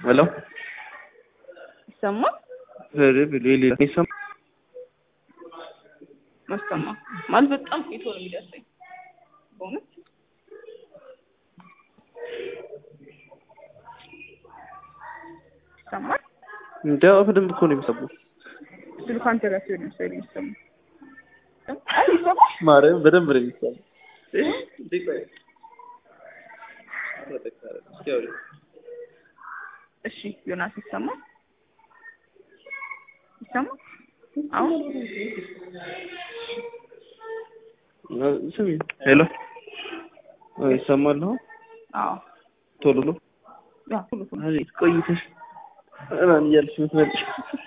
ሄሎ ይሰማል? ኧረ ሌላ ይሰማ ማሰማ ማለት በጣም ቆይቶ ነው የሚደርሰኝ በእውነት ይሰማል? እንደ በደንብ እኮ ነው የሚሰማው። ስልኩ አንተ ጋር ሲሆን መሰለኝ የሚሰማው። አይ ይሰማል? ማርያም በደንብ ነው የሚሰማው። እሺ ዮናስ ይሰማል? ይሰማል? አሁን ስሚ ሄሎ ይሰማል አሁን አዎ ቶሎ ነው ያ ሁሉ ሁሉ አይ ቆይተሽ ምናምን እያልሽ የምትመጪው